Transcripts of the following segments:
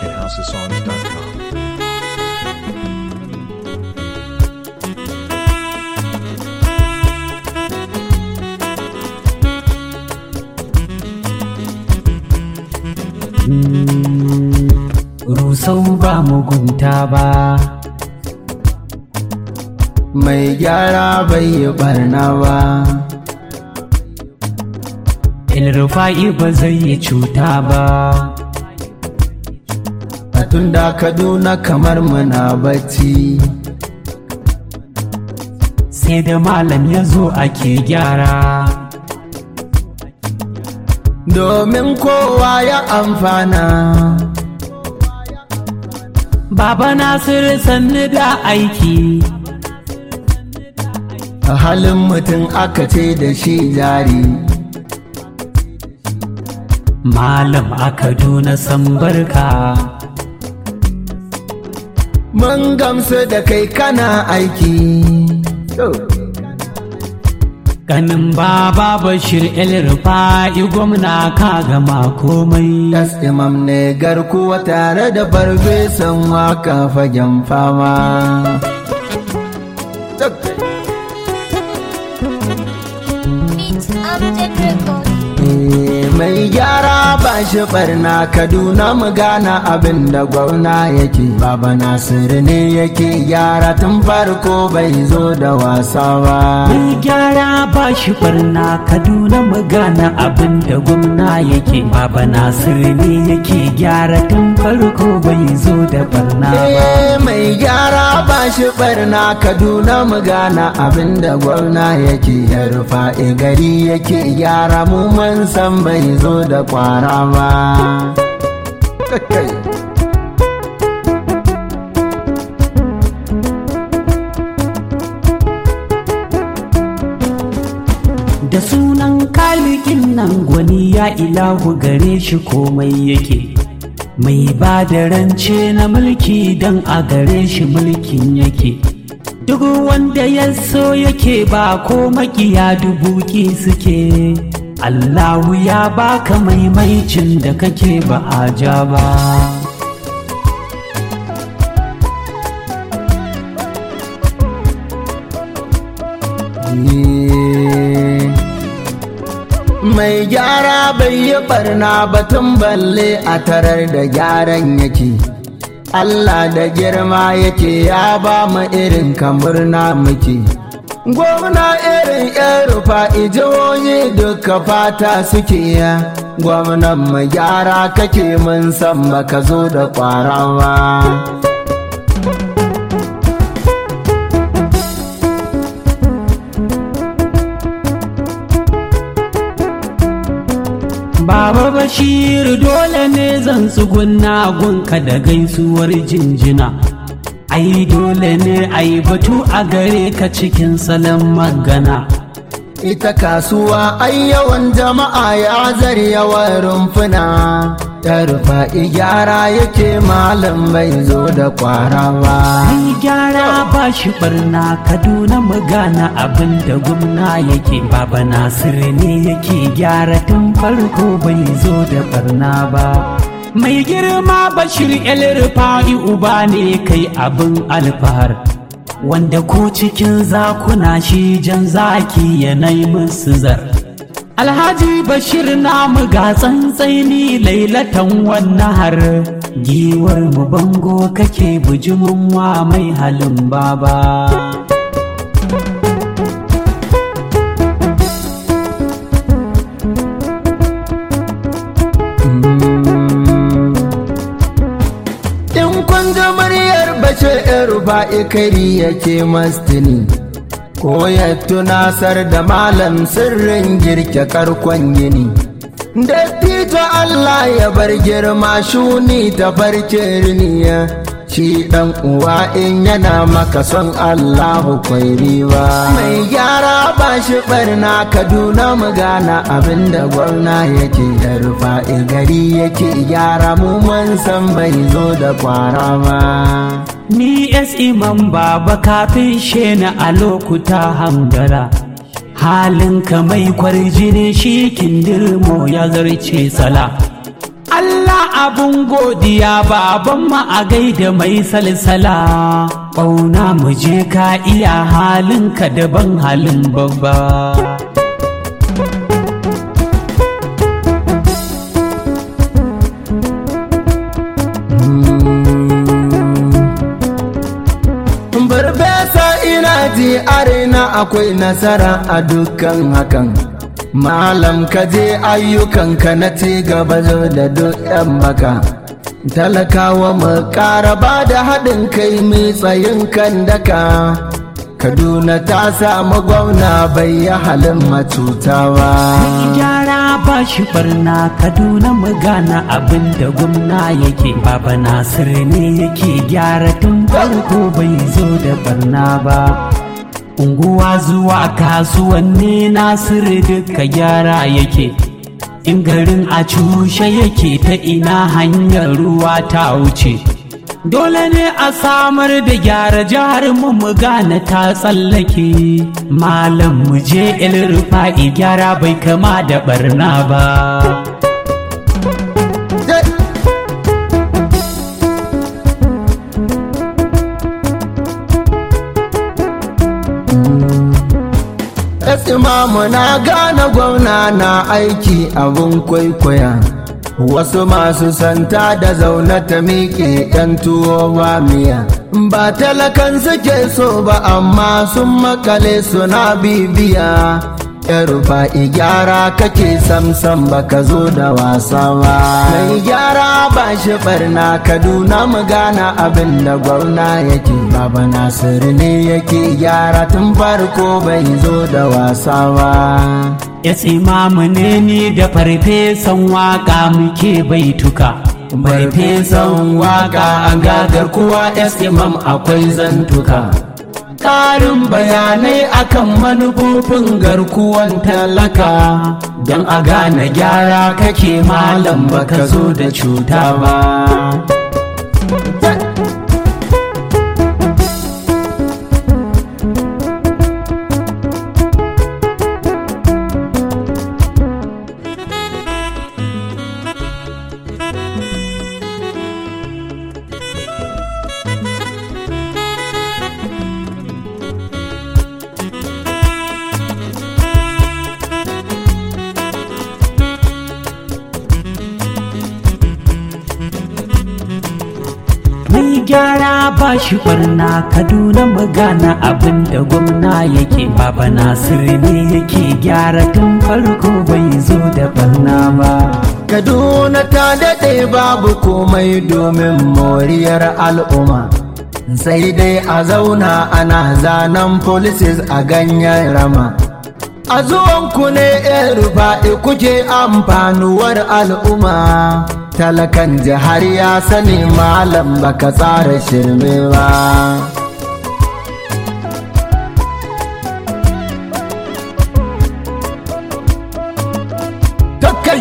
at houseofsongs.com. rusau ba mugunta ba mai gyara bai yi barna ba ilrufa'i ba zai yi cuta ba a tunda kaduna kamar muna bacci sai da malam ya zo ake gyara domin kowa ya amfana baba nasiru sannu da aiki a halin mutum aka ce da shi jari malam a kaduna san barka mun gamsu da kai kana aiki ganin baba bashir el rufa'i gwamna ka gama komai Das imam ne garkuwa tare da farfesan waka fagen fama Beats Amjad Record. Eh, mai gyara ba shi barna kaduna mu gana abin da gwamna yake baba nasiru ne yake gyara tun farko bai zo da wasa ba mai gyara ba shi barna kaduna mu gana abin da gwamna yake baba nasiru ne yake gyara tun farko bai zo da barna ba Eh, mai gyara ba shi barna kaduna mu gana abin da gwamna yake ya rufa gari yake gyara mu mun san bai zo da kwara ba da sunan kalikin nan gwani ya ilahu gare shi komai yake mai ba da rance na mulki don a gare shi mulkin yake duk wanda ya so yake ba ko makiya dubuki suke allahu ya baka maimaicin da kake ba a ja ba mai gyara bai yi barna batun balle a tarar da gyaran yake Allah da girma yake ya ba mu irin kamar na muke gwamna irin yan rufa ijiyoyi duka fata suke ya gwamnan mu gyara kake mun san baka zo da kwarawa Baba Bashir dole ne zan tsugunna gunka da gaisuwar jinjina. Ai dole ne ai batu a gare ka cikin salon magana. ita kasuwa ai yawan jama'a ya zar yawan rumfuna ta rufa gyara yake malam bai zo da kwara ba Ai gyara ba shi barna Kaduna mu gana abin da gwamna yake. Baba Nasir ne yake gyara tun farko bai zo da barna ba. Mai girma Bashir El Rufa'i uba ne kai abin alfahar. wanda ko cikin zakuna shi jan zaki yanayi musu zar alhaji bashir namu ga tsantsaini lailatan wannan har giwar mu bango kake bujimin wa mai halin baba in kun ji muryar bace rufa ikari yake mastini ko ya tunasar da malam sirrin girke karkon gini dattijo Allah ya bar girma shuni ta farkin riniya shi dan uwa in yana maka son Allahu kwai riba mai gyara ba shi barna Kaduna mu gana abinda gwamna yake da rufa gari yake gyara mu mun san bai zo da kwara ba ni es imam baba kafin shena a lokuta hangara halinka mai kwarjini shi kindirmo ya zarce sala Allah abun godiya baban mu a gaida mai salsala ƙauna mu je ka iya halinka daban halin babba Barbesa ina ji arena akwai nasara a dukkan hakan. Malam ka je ayyukanka na ci gaba da duk yan baka. Talakawa mu ƙara ba da haɗin kai mai tsayin kan daka. Kaduna ta samu gwamna bai yi halin matutawa. gyara ba shi barna kaduna mu gana abin da gwamna yake baba nasir ne yake gyara tun farko bai zo da barna ba unguwa zuwa kasuwanni nasiru duka gyara yake in garin a cushe yake ta ina hanyar ruwa ta wuce dole ne a samar da gyara jihar mu mu gane ta tsallake malam mu je rufa'i gyara bai kama da barna ba Imamu na gane gwamna na aiki abun kwaikwaya. Wasu masu santa da zaune ta miƙe ‘yan tuwo ba miya. Ba talakan suke so ba amma sun makale suna bibiya. ‘Yan rufa'i gyara kake samsam baka zo da wasa ba. Mai gyara ba shi barna Kaduna mu gana abin da gwamna yake. Baba Nasiru ne yake gyara tun farko bai zo da wasa ba. ya imamu ne ni da farfesan waka muke baituka farfesan waka a gagar kuwa imam akwai zantuka ƙarin bayanai akan manufofin garkuwan talaka don a gane gyara kake malam baka zo da cuta ba Mai gyara ba shi barna Kaduna magana abin da gwamna yake Baba Nasiru ne yake gyara tun farko bai zo da barna ba. Kaduna ta daɗe babu komai domin moriyar al'umma. Sai dai a zauna ana zanen policies a ganyen rama. A zuwanku ne ‘yan rufa'i kuke amfanuwar al'umma. Talakan jihar ya sani malam baka tsara shirme ba. Takai!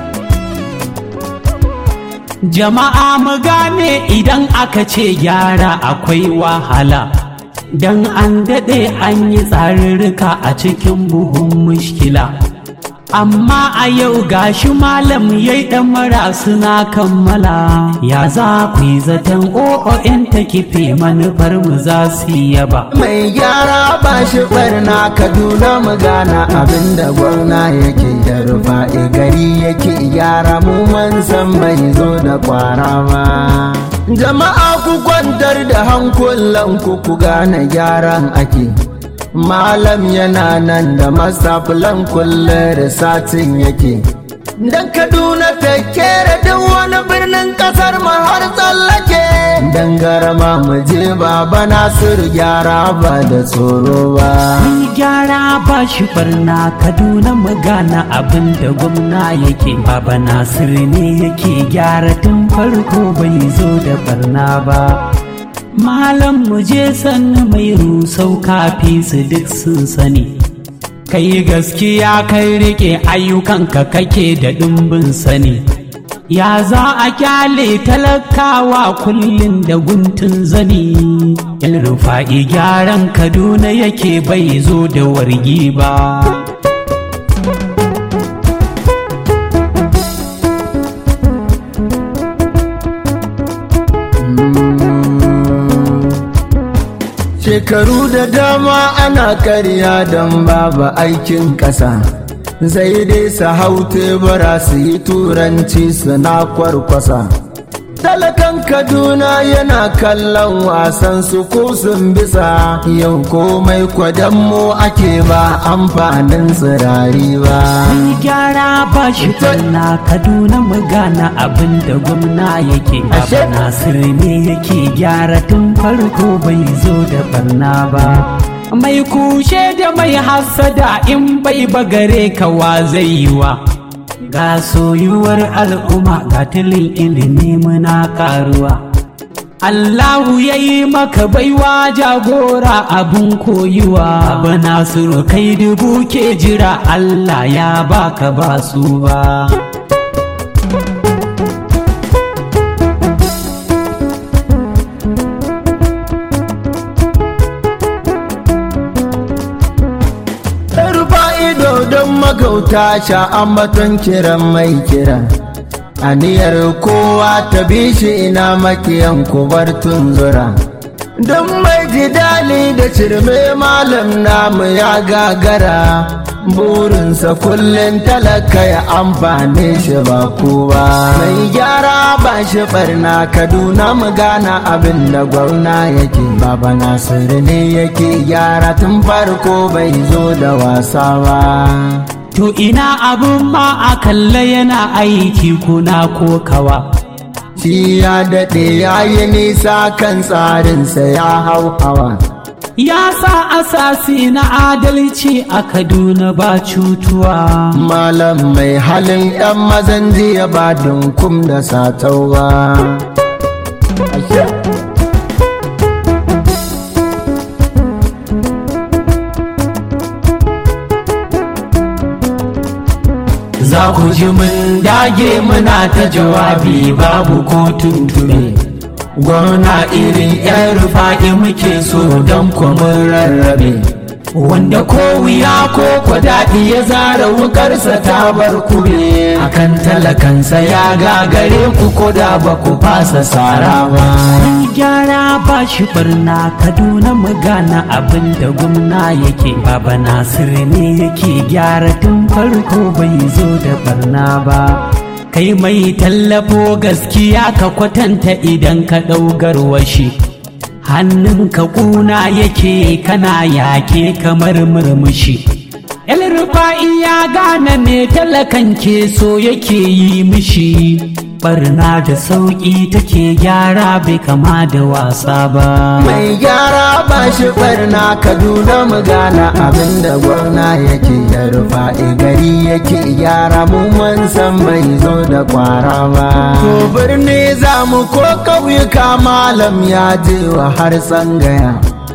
Jama'a mu gane idan aka ce gyara akwai wahala. Dan an daɗe an yi tsarurruka a cikin buhun mushkila. Amma a yau gashi malam yayi ɗan mara suna kammala. Ya za ku yi zaton o'o'in ta kife manufar mu za su yi yaba. Mai gyara ba shi barna Kaduna mu gana abinda gwamna yake da rufa'i gari yake gyara mu man san bai zo da kwara ba. Jama'a ku kwantar da hankulanku ku gane gyaran ake. Malam yana nan da masafilan kulle da satin yake. Dan Kaduna ta kera duk wani birnin kasar mu har tsallake. Dan garama mu je baba Nasiru gyara ba da tsoro ba. Mai gyara ba shi barna Kaduna magana abin da gwamna yake Baba Nasiru ne yake gyara tun farko bai zo da barna ba. Malam mu je sannu mai rusau kafi su duk sun sani. Kai gaskiya kai rike ayyukanka kake da ɗumbin sani. Ya za a kyale talakawa kullum da guntun zani. Yan rufa'i gyaran Kaduna yake bai zo da wargi ba. shekaru da dama ana karya don babu aikin ƙasa sai dai su hau tebura su yi turanci suna kwarkwasa talakan kaduna yana kallon wasan su ko sun bisa yau komai mu ake ba amfanin tsirari ba gyara ba shi barna kaduna mu gana abin da gwamna yake Ashe. Baba Nasir ne yake gyara tun farko bai zo da barna ba mai kushe da mai hassada in bai bagare kawa zai yi wa ga soyuwar al'umma ga tilin ilimi muna karuwa Allahu ya yi maka baiwa jagora abun koyuwa Abu Nasiru kai dubu ke jira Allah ya baka ba su ba rufa ido don magauta sha ambaton kiran mai kira aniyar kowa ta bi shi ina makiyan kubar tunzura don mai jidali da cirme malam namu ya gagara burinsa kullum talaka ya amfane shi ba kowa mai gyara ba shi barna kaduna mu gana abin da gwamna yake baba nasiru ne yake gyara tun farko bai zo da wasa ba To ina abun ma a kalla yana aiki kuna ko kawa shi ya daɗe ya yi nisa kan tsarinsa ya hau hawa Ya sa asasi na adalci a Kaduna ba cutuwa malam mai halin 'yan mazan jiya ba dunkum da satauwa Za ku ji mun dage muna ta jawabi babu ko tuntube Gwamna irin 'yan rufa'i muke so don kwamin rarrabe Wanda ko wuya ko kwadaɗi ya zara wukarsa ta bar kube Akan talakansa ya gagare ku ko da ba ku fasa sara ba gyara ba shi barna kaduna mu gana abin da gwamna yake baba nasir ne yake gyara tun farko bai zo da barna ba kai mai tallafo gaskiya ka kwatanta idan ka ɗaugar washi hannunka kuna yake kana yake kamar murmushi El rufa'i ya gane me talakan ke so yake yi mishi barna da sauƙi take gyara bai kama da wasa ba mai gyara ba shi barna kaduna mu gana abin da gwamna yake ya rufa gari yake gyara mu mun san bai zo da kwara ba to birni za mu ko ƙauyuka malam ya je wa har tsangaya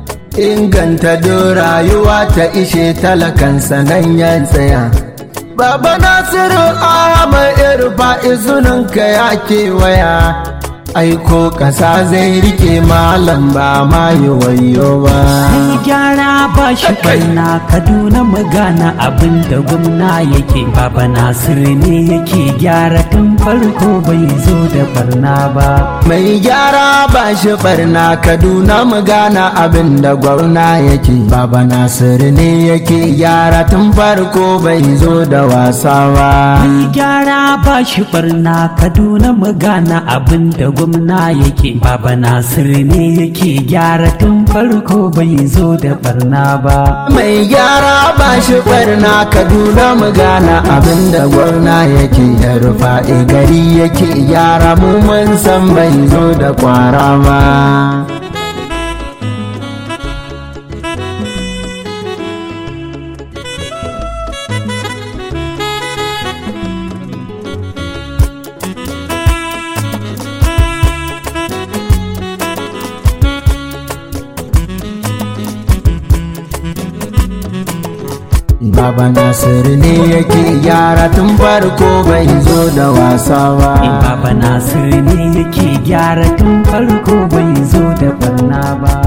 inganta don rayuwa ta ishe talakansa nan ya tsaya Baba Nasiru Ahmad Irfa izuninka ya kewaya aiko ƙasa zai rike malam ba ma yi wayo ba. gyara ba shi barna kaduna mu gana abin da gwamna yake baba nasir ne yake gyara tun farko bai zo da barna ba Mai gyara ba shi barna Kaduna mu gana abin da gwamna yake Baba Nasiru ne yake gyara tun farko bai zo da wasa ba. gyara ba shi barna kaduna mu gana abin da gwamna yake baba nasir ne yake gyara tun farko bai zo da barna ba Mai gyara ba shi barna Kaduna mu gana abin da gwamna yake ya rufa gari yake gyara mu mun san bai zo da kwara ba. Baba Nasiru ne yake gyara tun farko bai zo da wasa ba. baba nasir ne yake gyara tun farko bai zo da barna ba